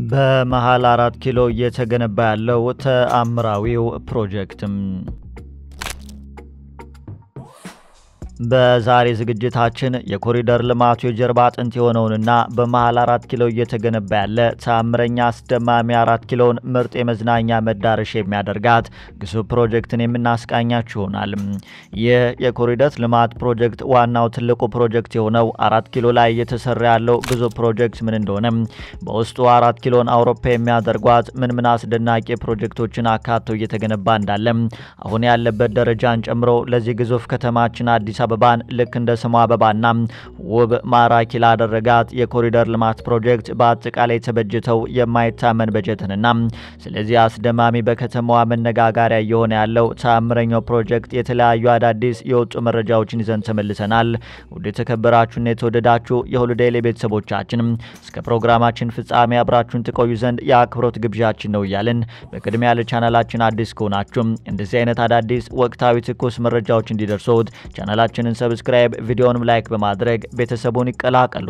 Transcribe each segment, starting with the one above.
በመሃል አራት ኪሎ እየተገነባ ያለው ተአምራዊው ፕሮጀክትም በዛሬ ዝግጅታችን የኮሪደር ልማቱ የጀርባ አጥንት የሆነውንና በመሃል አራት ኪሎ እየተገነባ ያለ ተአምረኛ አስደማሚ አራት ኪሎን ምርጥ የመዝናኛ መዳረሻ የሚያደርጋት ግዙፍ ፕሮጀክትን የምናስቃኛችሁ ይሆናል። ይህ የኮሪደር ልማት ፕሮጀክት ዋናው ትልቁ ፕሮጀክት የሆነው አራት ኪሎ ላይ እየተሰራ ያለው ግዙፍ ፕሮጀክት ምን እንደሆነ፣ በውስጡ አራት ኪሎን አውሮፓ የሚያደርጓት ምን ምን አስደናቂ ፕሮጀክቶችን አካቶ እየተገነባ እንዳለ አሁን ያለበት ደረጃን ጨምሮ ለዚህ ግዙፍ ከተማችን አዲስ አበባን ልክ እንደ ስሟ አበባና ውብ ማራኪ ላደረጋት የኮሪደር ልማት ፕሮጀክት በአጠቃላይ የተበጀተው የማይታመን በጀትንና ስለዚህ አስደማሚ በከተማዋ መነጋገሪያ እየሆነ ያለው ተአምረኛው ፕሮጀክት የተለያዩ አዳዲስ የወጡ መረጃዎችን ይዘን ተመልሰናል። ውድ የተከበራችሁና የተወደዳችሁ የሁሉ ዴይሊ ቤተሰቦቻችን እስከ ፕሮግራማችን ፍጻሜ አብራችሁን ትቆዩ ዘንድ የአክብሮት ግብዣችን ነው እያልን በቅድሚያ ለቻናላችን አዲስ ከሆናችሁ እንደዚህ አይነት አዳዲስ ወቅታዊ ትኩስ መረጃዎች እንዲደርሱት ቻናላችን ቻናላችንን ሰብስክራይብ ቪዲዮንም ላይክ በማድረግ ቤተሰቡን ይቀላቀሉ።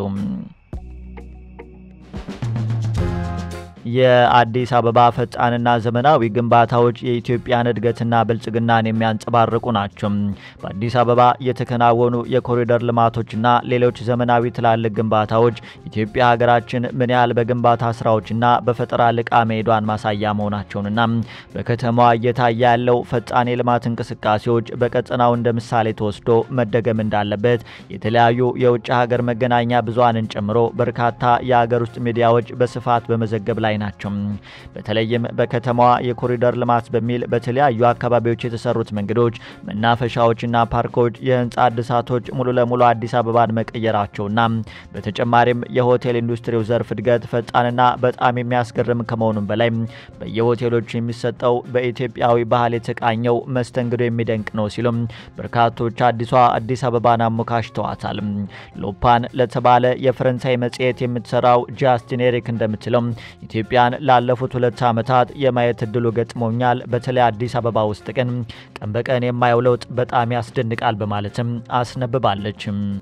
የአዲስ አበባ ፈጣንና ዘመናዊ ግንባታዎች የኢትዮጵያን እድገትና ብልጽግናን የሚያንጸባርቁ ናቸው። በአዲስ አበባ የተከናወኑ የኮሪደር ልማቶችና ሌሎች ዘመናዊ ትላልቅ ግንባታዎች ኢትዮጵያ ሀገራችን ምን ያህል በግንባታ ስራዎችና በፈጠራ ልቃ መሄዷን ማሳያ መሆናቸውንና በከተማዋ እየታየ ያለው ፈጣን የልማት እንቅስቃሴዎች በቀጠናው እንደ ምሳሌ ተወስዶ መደገም እንዳለበት የተለያዩ የውጭ ሀገር መገናኛ ብዙሃንን ጨምሮ በርካታ የሀገር ውስጥ ሚዲያዎች በስፋት በመዘገብ ላይ ናቸው። በተለይም በከተማዋ የኮሪደር ልማት በሚል በተለያዩ አካባቢዎች የተሰሩት መንገዶች፣ መናፈሻዎችና ፓርኮች፣ የህንፃ እድሳቶች ሙሉ ለሙሉ አዲስ አበባን መቀየራቸውና በተጨማሪም የሆቴል ኢንዱስትሪው ዘርፍ እድገት ፈጣንና በጣም የሚያስገርም ከመሆኑም በላይ በየሆቴሎቹ የሚሰጠው በኢትዮጵያዊ ባህል የተቃኘው መስተንግዶ የሚደንቅ ነው ሲሉም በርካቶች አዲሷ አዲስ አበባን አሞካሽተዋታል። ሎፓን ለተባለ የፈረንሳይ መጽሔት የምትሰራው ጃስቲን ኤሪክ እንደምትለው ኢትዮጵያን ላለፉት ሁለት ዓመታት የማየት እድሉ ገጥሞኛል። በተለይ አዲስ አበባ ውስጥ ግን ቀን በቀን የማየው ለውጥ በጣም ያስደንቃል በማለትም አስነብባለች።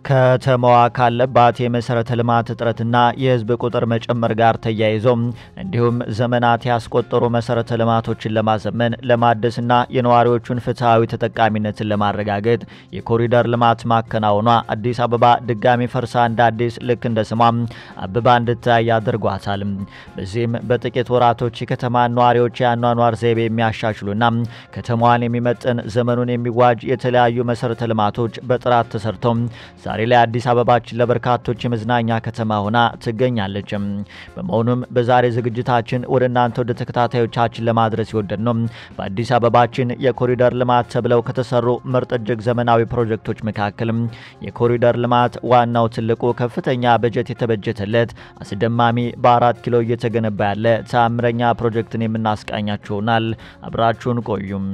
ከተማዋ ካለባት የመሰረተ ልማት እጥረትና የህዝብ ቁጥር መጨመር ጋር ተያይዞ እንዲሁም ዘመናት ያስቆጠሩ መሰረተ ልማቶችን ለማዘመን ለማደስና የነዋሪዎቹን ፍትሐዊ ተጠቃሚነትን ለማረጋገጥ የኮሪደር ልማት ማከናወኗ አዲስ አበባ ድጋሚ ፈርሳ እንደ አዲስ ልክ እንደ ስሟ አብባ እንድታይ አድርጓታል። በዚህም በጥቂት ወራቶች የከተማ ነዋሪዎች የአኗኗር ዘይቤ የሚያሻሽሉና ከተማዋን የሚመጥን ዘመኑን የሚዋጅ የተለያዩ መሰረተ ልማቶች በጥራት ተሰርተው ዛሬ ላይ አዲስ አበባችን ለበርካቶች የመዝናኛ ከተማ ሆና ትገኛለች። በመሆኑም በዛሬ ዝግጅታችን ወደ እናንተ ወደ ተከታታዮቻችን ለማድረስ የወደድ ነው በአዲስ አበባችን የኮሪደር ልማት ተብለው ከተሰሩ ምርጥ እጅግ ዘመናዊ ፕሮጀክቶች መካከል የኮሪደር ልማት ዋናው ትልቁ ከፍተኛ በጀት የተበጀተለት አስደማሚ በአራት ኪሎ እየተገነባ ያለ ተአምረኛ ፕሮጀክትን የምናስቃኛችሁ ይሆናል። አብራችሁን ቆዩም።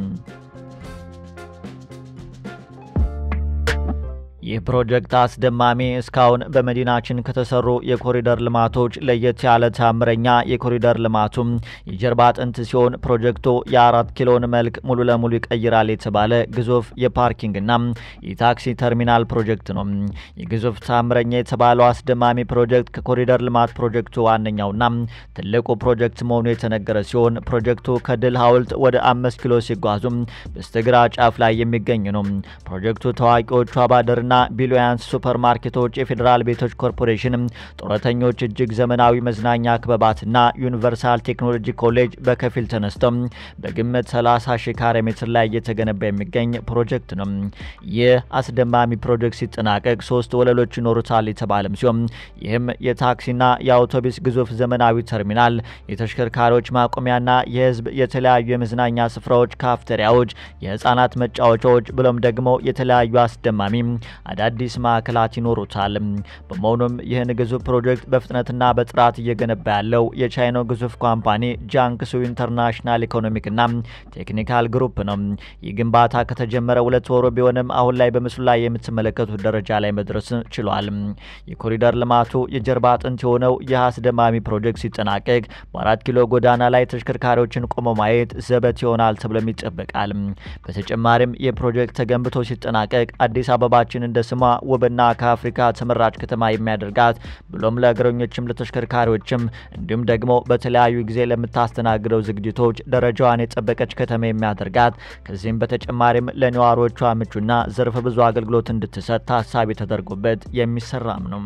ይህ ፕሮጀክት አስደማሚ እስካሁን በመዲናችን ከተሰሩ የኮሪደር ልማቶች ለየት ያለ ታምረኛ የኮሪደር ልማቱም የጀርባ አጥንት ሲሆን ፕሮጀክቱ የአራት ኪሎን መልክ ሙሉ ለሙሉ ይቀይራል የተባለ ግዙፍ የፓርኪንግና የታክሲ ተርሚናል ፕሮጀክት ነው። የግዙፍ ታምረኛ የተባለው አስደማሚ ፕሮጀክት ከኮሪደር ልማት ፕሮጀክቱ ዋነኛውና ትልቁ ፕሮጀክት መሆኑ የተነገረ ሲሆን ፕሮጀክቱ ከድል ሐውልት ወደ አምስት ኪሎ ሲጓዙ በስተግራ ጫፍ ላይ የሚገኝ ነው። ፕሮጀክቱ ታዋቂዎቹ አባደርና ና ቢሊያንስ ሱፐር ማርኬቶች፣ የፌዴራል ቤቶች ኮርፖሬሽን፣ ጡረተኞች እጅግ ዘመናዊ መዝናኛ ክበባትና ዩኒቨርሳል ቴክኖሎጂ ኮሌጅ በከፊል ተነስተው በግምት 30 ሺህ ካሬ ሜትር ላይ እየተገነባ የሚገኝ ፕሮጀክት ነው። ይህ አስደማሚ ፕሮጀክት ሲጠናቀቅ ሶስት ወለሎች ይኖሩታል የተባለም ሲሆን ይህም የታክሲና የአውቶቡስ ግዙፍ ዘመናዊ ተርሚናል፣ የተሽከርካሪዎች ማቆሚያና የህዝብ የተለያዩ የመዝናኛ ስፍራዎች፣ ካፍቴሪያዎች፣ የህፃናት መጫወቻዎች ብሎም ደግሞ የተለያዩ አስደማሚ አዳዲስ ማዕከላት ይኖሩታል። በመሆኑም ይህን ግዙፍ ፕሮጀክት በፍጥነትና በጥራት እየገነባ ያለው የቻይናው ግዙፍ ካምፓኒ ጃንክሱ ኢንተርናሽናል ኢኮኖሚክና ቴክኒካል ግሩፕ ነው። ይህ ግንባታ ከተጀመረ ሁለት ወሩ ቢሆንም አሁን ላይ በምስሉ ላይ የምትመለከቱት ደረጃ ላይ መድረስ ችሏል። የኮሪደር ልማቱ የጀርባ አጥንት የሆነው ይህ አስደማሚ ፕሮጀክት ሲጠናቀቅ በአራት ኪሎ ጎዳና ላይ ተሽከርካሪዎችን ቆሞ ማየት ዘበት ይሆናል ተብሎም ይጠበቃል። በተጨማሪም ይህ ፕሮጀክት ተገንብቶ ሲጠናቀቅ አዲስ አበባችን እንደ ስሟ ውብና ከአፍሪካ ተመራጭ ከተማ የሚያደርጋት ብሎም ለእግረኞችም ለተሽከርካሪዎችም እንዲሁም ደግሞ በተለያዩ ጊዜ ለምታስተናግደው ዝግጅቶች ደረጃዋን የጠበቀች ከተማ የሚያደርጋት ከዚህም በተጨማሪም ለነዋሪዎቿ ምቹና ዘርፈ ብዙ አገልግሎት እንድትሰጥ ታሳቢ ተደርጎበት የሚሰራም ነው።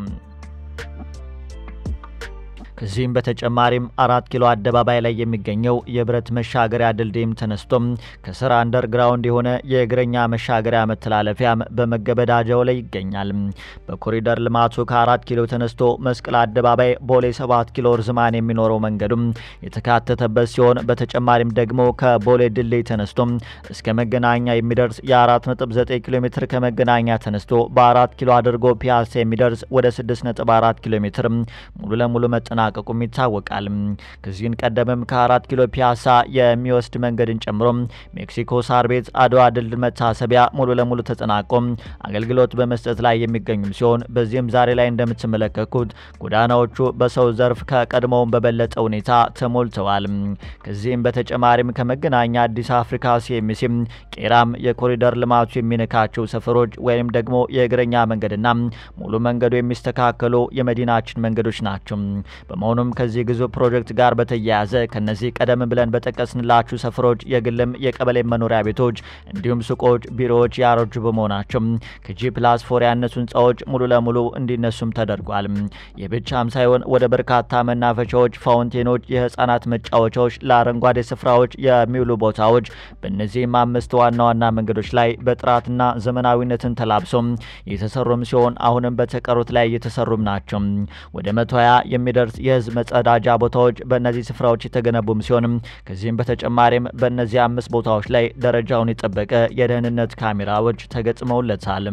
ከዚህም በተጨማሪም አራት ኪሎ አደባባይ ላይ የሚገኘው የብረት መሻገሪያ ድልድይም ተነስቶም ከስር አንደርግራውንድ የሆነ የእግረኛ መሻገሪያ መተላለፊያም በመገበዳጃው ላይ ይገኛል። በኮሪደር ልማቱ ከአራት ኪሎ ተነስቶ መስቀል አደባባይ ቦሌ ሰባት ኪሎ ርዝማን የሚኖረው መንገዱም የተካተተበት ሲሆን በተጨማሪም ደግሞ ከቦሌ ድልድይ ተነስቶም እስከ መገናኛ የሚደርስ የ4.9 ኪሎ ሜትር ከመገናኛ ተነስቶ በአራት ኪሎ አድርጎ ፒያሳ የሚደርስ ወደ 6.4 ኪሎ ሜትር ሙሉ ለሙሉ መጠናቀቁም ይታወቃል። ከዚህን ቀደምም ከአራት ኪሎ ፒያሳ የሚወስድ መንገድን ጨምሮ ሜክሲኮ ሳር ቤት አድዋ ድል መታሰቢያ ሙሉ ለሙሉ ተጠናቆ አገልግሎት በመስጠት ላይ የሚገኙም ሲሆን በዚህም ዛሬ ላይ እንደምትመለከቱት ጎዳናዎቹ በሰው ዘርፍ ከቀድሞውን በበለጠ ሁኔታ ተሞልተዋል። ከዚህም በተጨማሪም ከመገናኛ አዲስ አፍሪካ ሲኤምሲም ቄራም የኮሪደር ልማቱ የሚነካቸው ሰፈሮች ወይም ደግሞ የእግረኛ መንገድና ሙሉ መንገዱ የሚስተካከሉ የመዲናችን መንገዶች ናቸው። በመሆኑም ከዚህ ግዙፍ ፕሮጀክት ጋር በተያያዘ ከነዚህ ቀደም ብለን በጠቀስንላችሁ ሰፈሮች የግልም የቀበሌ መኖሪያ ቤቶች እንዲሁም ሱቆች፣ ቢሮዎች ያረጁ በመሆናቸው ከጂ ፕላስ ፎር ያነሱ ህንፃዎች ሙሉ ለሙሉ እንዲነሱም ተደርጓል። ይህ ብቻም ሳይሆን ወደ በርካታ መናፈሻዎች፣ ፋውንቴኖች፣ የህፃናት መጫወቻዎች፣ ለአረንጓዴ ስፍራዎች የሚውሉ ቦታዎች በእነዚህም አምስት ዋና ዋና መንገዶች ላይ በጥራትና ዘመናዊነትን ተላብሶም የተሰሩም ሲሆን አሁንም በተቀሩት ላይ እየተሰሩም ናቸው። ወደ መቶ ሀያ የሚደርስ የህዝብ መጸዳጃ ቦታዎች በእነዚህ ስፍራዎች የተገነቡም ሲሆንም ከዚህም በተጨማሪም በእነዚህ አምስት ቦታዎች ላይ ደረጃውን የጠበቀ የደህንነት ካሜራዎች ተገጥመውለታል።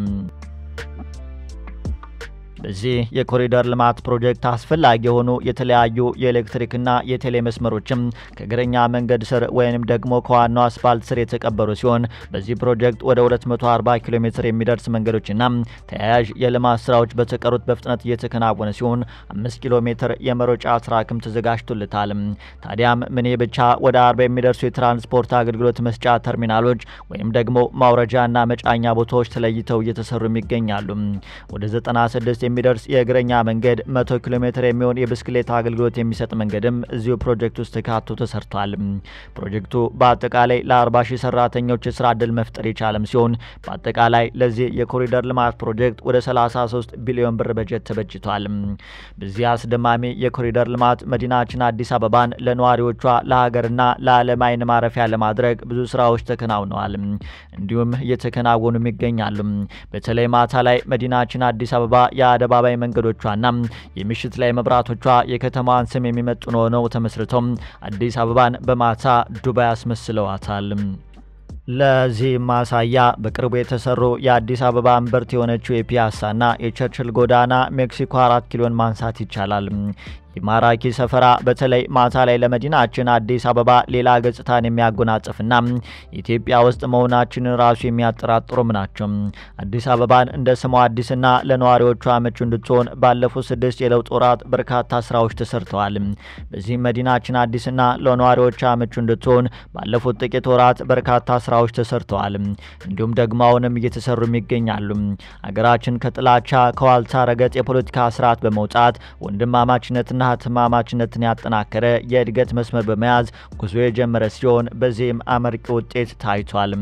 በዚህ የኮሪደር ልማት ፕሮጀክት አስፈላጊ የሆኑ የተለያዩ የኤሌክትሪክና የቴሌ መስመሮችም ከእግረኛ መንገድ ስር ወይንም ደግሞ ከዋናው አስፋልት ስር የተቀበሩ ሲሆን በዚህ ፕሮጀክት ወደ 240 ኪሎ ሜትር የሚደርስ መንገዶችና ተያያዥ የልማት ስራዎች በተቀሩት በፍጥነት እየተከናወነ ሲሆን አምስት ኪሎ ሜትር የመሮጫ ትራክም ተዘጋጅቶለታል። ታዲያም ምን ብቻ ወደ አርባ የሚደርሱ የትራንስፖርት አገልግሎት መስጫ ተርሚናሎች ወይም ደግሞ ማውረጃና መጫኛ ቦታዎች ተለይተው እየተሰሩም ይገኛሉ። ወደ 96 የሚደርስ የእግረኛ መንገድ፣ 100 ኪሎ ሜትር የሚሆን የብስክሌት አገልግሎት የሚሰጥ መንገድም እዚሁ ፕሮጀክት ውስጥ ተካቶ ተሰርቷል። ፕሮጀክቱ በአጠቃላይ ለ40 ሺህ ሰራተኞች የስራ እድል መፍጠር የቻለም ሲሆን በአጠቃላይ ለዚህ የኮሪደር ልማት ፕሮጀክት ወደ 33 ቢሊዮን ብር በጀት ተበጅቷል። በዚህ አስደማሚ የኮሪደር ልማት መዲናችን አዲስ አበባን ለነዋሪዎቿ ለሀገርና ለዓለም አይን ማረፊያ ለማድረግ ብዙ ስራዎች ተከናውነዋል፣ እንዲሁም እየተከናወኑም ይገኛሉ። በተለይ ማታ ላይ መዲናችን አዲስ አበባ የአደባባይ መንገዶቿና የምሽት ላይ መብራቶቿ የከተማዋን ስም የሚመጥኑ ሆነው ተመስርተው አዲስ አበባን በማታ ዱባይ አስመስለዋታል። ለዚህ ማሳያ በቅርቡ የተሰሩ የአዲስ አበባ እምብርት የሆነችው የፒያሳና የቸርችል ጎዳና ሜክሲኮ አራት ኪሎን ማንሳት ይቻላል። የማራኪ ሰፈራ በተለይ ማታ ላይ ለመዲናችን አዲስ አበባ ሌላ ገጽታን የሚያጎናጽፍና ኢትዮጵያ ውስጥ መሆናችንን ራሱ የሚያጠራጥሩም ናቸው። አዲስ አበባን እንደ ስሟ አዲስና ለነዋሪዎቿ ምቹ እንድትሆን ባለፉት ስድስት የለውጥ ወራት በርካታ ስራዎች ተሰርተዋል። በዚህም መዲናችን አዲስና ለነዋሪዎቿ ምቹ እንድትሆን ባለፉት ጥቂት ወራት በርካታ ስራዎች ተሰርተዋል። እንዲሁም ደግሞ አሁንም እየተሰሩም ይገኛሉ። አገራችን ከጥላቻ ከዋልታ ረገጥ የፖለቲካ ስርዓት በመውጣት ወንድማማችነትና ህትማማችነትን ያጠናከረ የእድገት መስመር በመያዝ ጉዞ የጀመረ ሲሆን በዚህም አመርቂ ውጤት ታይቷል።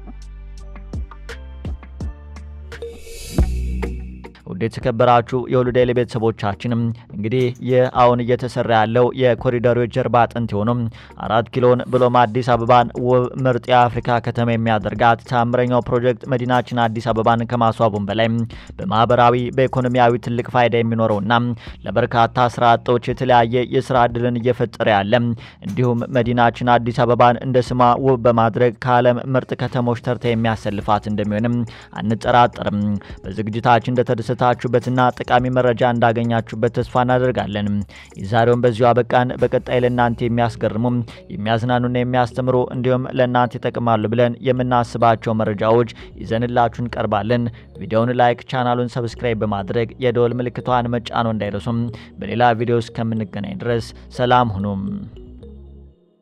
ውድ የተከበራችሁ የሁሉ ዴይሊ ቤተሰቦቻችንም እንግዲህ ይህ አሁን እየተሰራ ያለው የኮሪደሩ የጀርባ አጥንት የሆኑም አራት ኪሎን ብሎም አዲስ አበባን ውብ ምርጥ የአፍሪካ ከተማ የሚያደርጋት ታምረኛው ፕሮጀክት መዲናችን አዲስ አበባን ከማስዋቡም በላይ በማህበራዊ በኢኮኖሚያዊ ትልቅ ፋይዳ የሚኖረውና ለበርካታ ስራ አጦች የተለያየ የስራ እድልን እየፈጠረ ያለ እንዲሁም መዲናችን አዲስ አበባን እንደ ስሟ ውብ በማድረግ ከዓለም ምርጥ ከተሞች ተርታ የሚያሰልፋት እንደሚሆንም አንጠራጠርም። በዝግጅታችን እንደተደሰ ታችሁበትና ጠቃሚ መረጃ እንዳገኛችሁበት ተስፋ እናደርጋለን። የዛሬውን በዚሁ አበቃን። በቀጣይ ለእናንተ የሚያስገርሙ የሚያዝናኑና የሚያስተምሩ እንዲሁም ለእናንተ ይጠቅማሉ ብለን የምናስባቸው መረጃዎች ይዘንላችሁ እንቀርባለን። ቪዲዮውን ላይክ፣ ቻናሉን ሰብስክራይብ በማድረግ የደወል ምልክቷን መጫኖ እንዳይረሱም። በሌላ ቪዲዮ እስከምንገናኝ ድረስ ሰላም ሁኑም።